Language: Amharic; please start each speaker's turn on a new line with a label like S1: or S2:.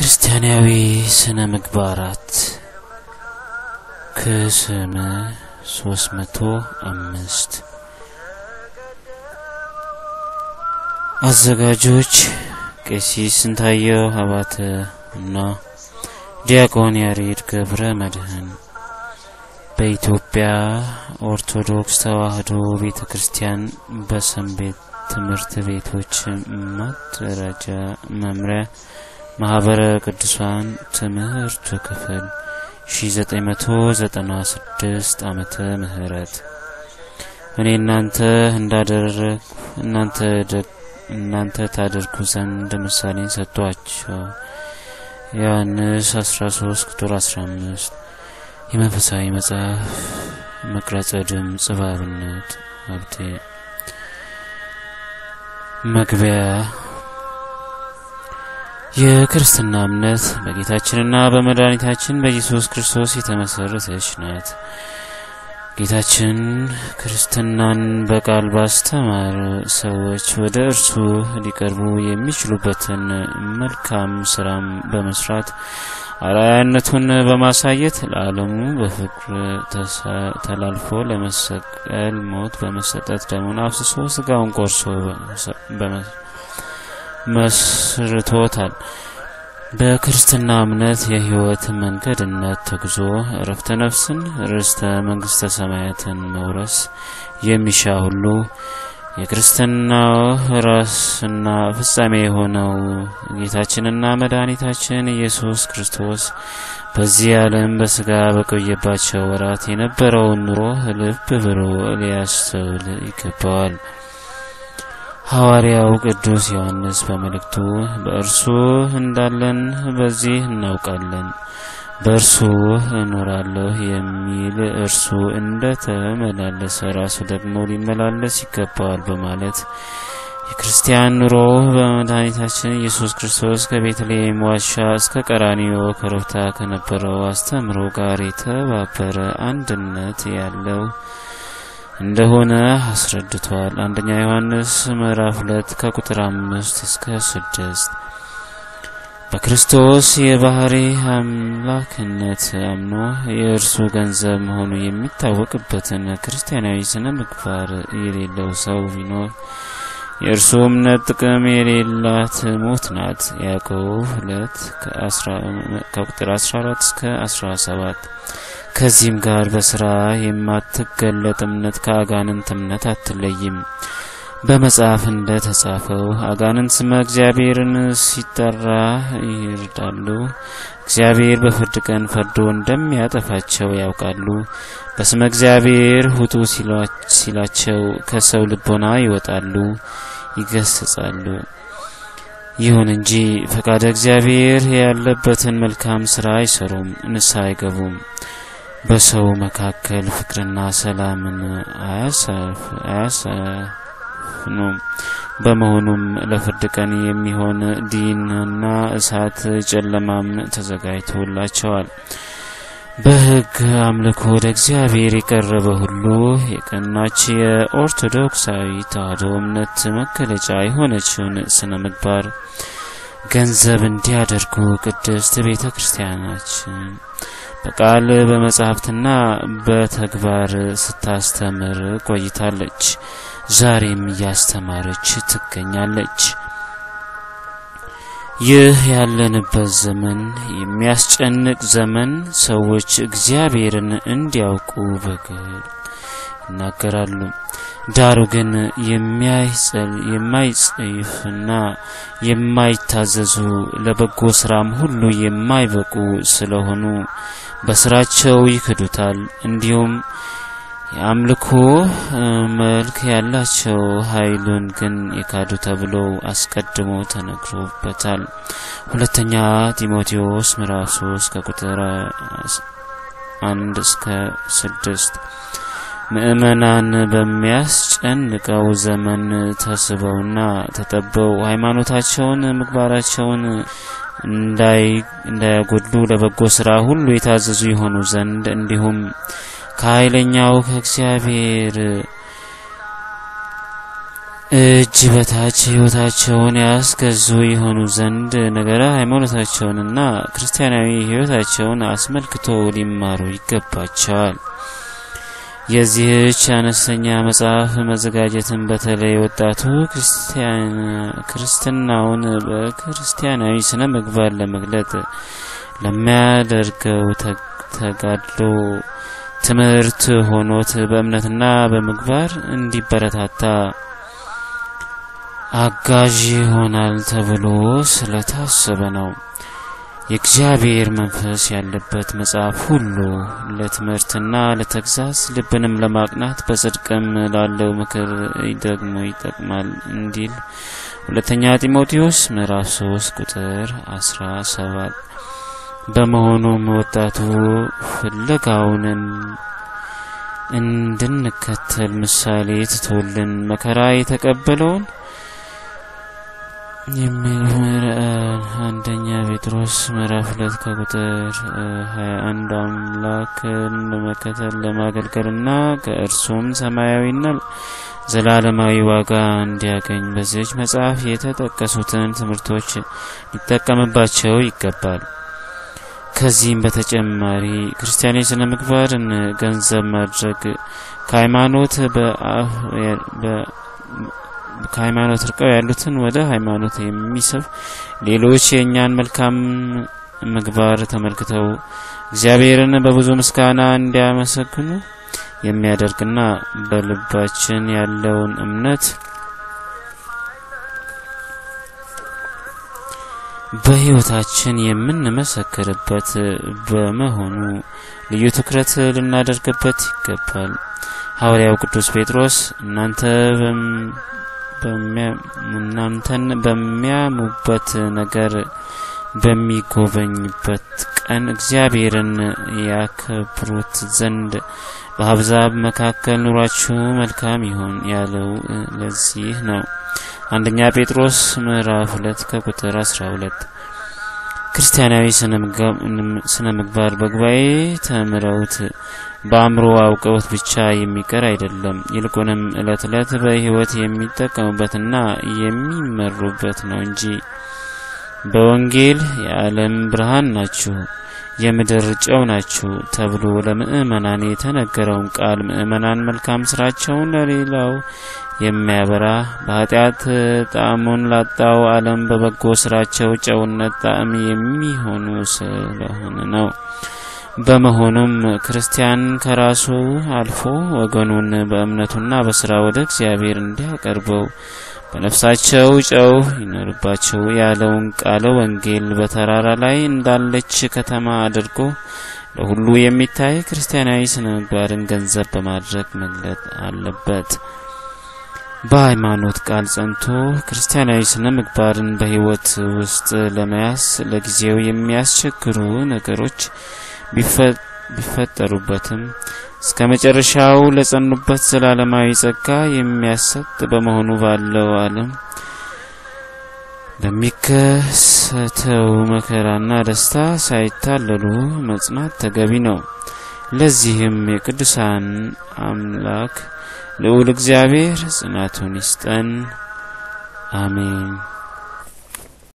S1: ክርስቲያናዊ ስነ ምግባራት ክስም ሶስት መቶ አምስት አዘጋጆች ቄሲስ ስንታየው ሀባተ እና ዲያቆን ያሬድ ገብረ መድህን በኢትዮጵያ ኦርቶዶክስ ተዋሕዶ ቤተ ክርስቲያን በሰንቤት ትምህርት ቤቶች ማደራጃ መምሪያ ማህበረ ቅዱሳን ትምህርት ክፍል 1996 ዓመተ ምህረት እኔ እናንተ እንዳደረግ እናንተ እናንተ ታደርጉ ዘንድ ምሳሌን ሰጥቷቸው ዮሐንስ 13 ቁጥር 15 የመንፈሳዊ መጽሐፍ መቅረጸ ድምፅ ባብነት ሀብቴ መግቢያ የክርስትና እምነት በጌታችንና በመድኃኒታችን በኢየሱስ ክርስቶስ የተመሰረተች ናት። ጌታችን ክርስትናን በቃል ባስተማር ሰዎች ወደ እርሱ ሊቀርቡ የሚችሉበትን መልካም ስራም በመስራት አርአያነቱን በማሳየት ለዓለሙ በፍቅር ተላልፎ ለመሰቀል ሞት በመሰጠት ደሙን አፍስሶ ስጋውን ቆርሶ መስርቶታል። በክርስትና እምነት የሕይወት መንገድነት ተጉዞ እረፍተ ነፍስን ርስተ መንግስተ ሰማያትን መውረስ የሚሻ ሁሉ የክርስትናው ራስና ፍጻሜ የሆነው ጌታችንና መድኃኒታችን ኢየሱስ ክርስቶስ በዚህ ዓለም በስጋ በቆየባቸው ወራት የነበረውን ኑሮ ልብ ብሎ ሊያስተውል ይገባዋል። ሐዋርያው ቅዱስ ዮሐንስ በመልእክቱ በእርሱ እንዳለን በዚህ እናውቃለን፣ በእርሱ እኖራለሁ የሚል እርሱ እንደ ተመላለሰ ራሱ ደግሞ ሊመላለስ ይገባዋል በማለት የክርስቲያን ኑሮ በመድኃኒታችን ኢየሱስ ክርስቶስ ከቤተልሔም ዋሻ እስከ ቀራኒዮ ኮረብታ ከነበረው አስተምሮ ጋር የተባበረ አንድነት ያለው እንደሆነ አስረድቷል። አንደኛ ዮሐንስ ምዕራፍ ሁለት ከቁጥር አምስት እስከ ስድስት በክርስቶስ የባህሪ አምላክነት አምኖ የእርሱ ገንዘብ መሆኑ የሚታወቅበትን ክርስቲያናዊ ስነ ምግባር የሌለው ሰው ቢኖር የእርሱ እምነት ጥቅም የሌላት ሞት ናት። ያዕቆብ ሁለት ከቁጥር 14 እስከ 17 ከዚህም ጋር በስራ የማትገለጥ እምነት ከአጋንንት እምነት አትለይም። በመጽሐፍ እንደ ተጻፈው አጋንንት ስመ እግዚአብሔርን ሲጠራ ይርዳሉ። እግዚአብሔር በፍርድ ቀን ፈርዶ እንደሚያጠፋቸው ያውቃሉ። በስመ እግዚአብሔር ውጡ ሲላቸው ከሰው ልቦና ይወጣሉ፣ ይገስጻሉ። ይሁን እንጂ ፈቃደ እግዚአብሔር ያለበትን መልካም ስራ አይሰሩም፣ ንስሐ አይገቡም። በሰው መካከል ፍቅርና ሰላምን አያሰፍኑም። በመሆኑም ለፍርድ ቀን የሚሆን ዲንና እሳት ጨለማም ተዘጋጅቶላቸዋል። በሕግ አምልኮ ወደ እግዚአብሔር የቀረበ ሁሉ የቀናች የኦርቶዶክሳዊ ተዋሕዶ እምነት መገለጫ የሆነችውን ስነ ምግባር ገንዘብ እንዲያደርጉ ቅድስት ቤተ ክርስቲያናችን በቃል በመጻሕፍትና በተግባር ስታስተምር ቆይታለች። ዛሬም እያስተማረች ትገኛለች። ይህ ያለንበት ዘመን የሚያስጨንቅ ዘመን፣ ሰዎች እግዚአብሔርን እንዲያውቁ በግል ይናገራሉ። ዳሩ ግን የማይጸይፍና የማይታዘዙ ለበጎ ስራም ሁሉ የማይበቁ ስለሆኑ በስራቸው ይክዱታል። እንዲሁም የአምልኮ መልክ ያላቸው ኃይሉን ግን የካዱ ተብሎ አስቀድሞ ተነግሮበታል። ሁለተኛ ጢሞቴዎስ ምዕራፍ 3 ከቁጥር አንድ እስከ ስድስት ምእመናን በሚያስጨንቀው ዘመን ተስበውና ተጠበው ሃይማኖታቸውን፣ ምግባራቸውን እንዳያጎድሉ ለበጎ ስራ ሁሉ የታዘዙ የሆኑ ዘንድ እንዲሁም ከኃይለኛው ከእግዚአብሔር እጅ በታች ሕይወታቸውን ያስገዙ የሆኑ ዘንድ ነገረ ሃይማኖታቸውንና ክርስቲያናዊ ሕይወታቸውን አስመልክቶ ሊማሩ ይገባቸዋል። የዚህች አነስተኛ መጽሐፍ መዘጋጀትን በተለይ ወጣቱ ክርስትናውን በክርስቲያናዊ ስነ ምግባር ለመግለጥ ለሚያደርገው ተጋድሎ ትምህርት ሆኖት በእምነትና በምግባር እንዲበረታታ አጋዥ ይሆናል ተብሎ ስለታሰበ ነው። የእግዚአብሔር መንፈስ ያለበት መጽሐፍ ሁሉ ለትምህርትና ለተግዛዝ ልብንም ለማቅናት በጽድቅም ላለው ምክር ደግሞ ይጠቅማል እንዲል ሁለተኛ ጢሞቴዎስ ምዕራፍ 3 ቁጥር 17። በመሆኑም ወጣቱ ፍለጋውን እንድንከተል ምሳሌ ትቶልን መከራ የተቀበለውን የሚል አንደኛ ጴጥሮስ ምዕራፍ ሁለት ከቁጥር ሀያ አንድ አምላክን ለመከተል ለማገልገልና ከእርሱም ሰማያዊና ዘላለማዊ ዋጋ እንዲያገኝ በዚች መጽሐፍ የተጠቀሱትን ትምህርቶች ሊጠቀምባቸው ይገባል። ከዚህም በተጨማሪ ክርስቲያናዊ ስነ ምግባርን ገንዘብ ማድረግ ከሃይማኖት ከሃይማኖት ርቀው ያሉትን ወደ ሃይማኖት የሚስብ ሌሎች የእኛን መልካም ምግባር ተመልክተው እግዚአብሔርን በብዙ ምስጋና እንዲያመሰግኑ የሚያደርግና በልባችን ያለውን እምነት በሕይወታችን የምንመሰክርበት በመሆኑ ልዩ ትኩረት ልናደርግበት ይገባል። ሐዋርያው ቅዱስ ጴጥሮስ እናንተ እናንተን በሚያሙበት ነገር በሚጎበኝበት ቀን እግዚአብሔርን ያከብሩት ዘንድ በአሕዛብ መካከል ኑሯችሁ መልካም ይሁን ያለው ለዚህ ነው። አንደኛ ጴጥሮስ ምዕራፍ ሁለት ከቁጥር አስራ ሁለት ክርስቲያናዊ ስነ ምግባር በጉባኤ ተምረውት በአእምሮ አውቀውት ብቻ የሚቀር አይደለም። ይልቁንም ዕለት ዕለት በሕይወት የሚጠቀሙበትና የሚመሩበት ነው እንጂ በወንጌል የዓለም ብርሃን ናችሁ፣ የምድር ጨው ናችሁ ተብሎ ለምእመናን የተነገረውን ቃል ምእመናን መልካም ስራቸውን ለሌላው የሚያበራ በኃጢአት ጣዕሙን ላጣው ዓለም በበጎ ስራቸው ጨውነት ጣዕም የሚሆኑ ስለሆነ ነው። በመሆኑም ክርስቲያን ከራሱ አልፎ ወገኑን በእምነቱና በስራ ወደ እግዚአብሔር እንዲያቀርበው በነፍሳቸው ጨው ይኖርባቸው ያለውን ቃለ ወንጌል በተራራ ላይ እንዳለች ከተማ አድርጎ ለሁሉ የሚታይ ክርስቲያናዊ ስነ ምግባርን ገንዘብ በማድረግ መግለጥ አለበት። በሃይማኖት ቃል ጸንቶ ክርስቲያናዊ ስነ ምግባርን በሕይወት ውስጥ ለመያዝ ለጊዜው የሚያስቸግሩ ነገሮች ቢፈጠሩበትም እስከ መጨረሻው ለጸኑበት ዘላለማዊ ጸጋ የሚያሰጥ በመሆኑ ባለው ዓለም በሚከሰተው መከራና ደስታ ሳይታለሉ መጽናት ተገቢ ነው። ለዚህም የቅዱሳን አምላክ ልዑል እግዚአብሔር ጽናቱን ይስጠን። አሜን።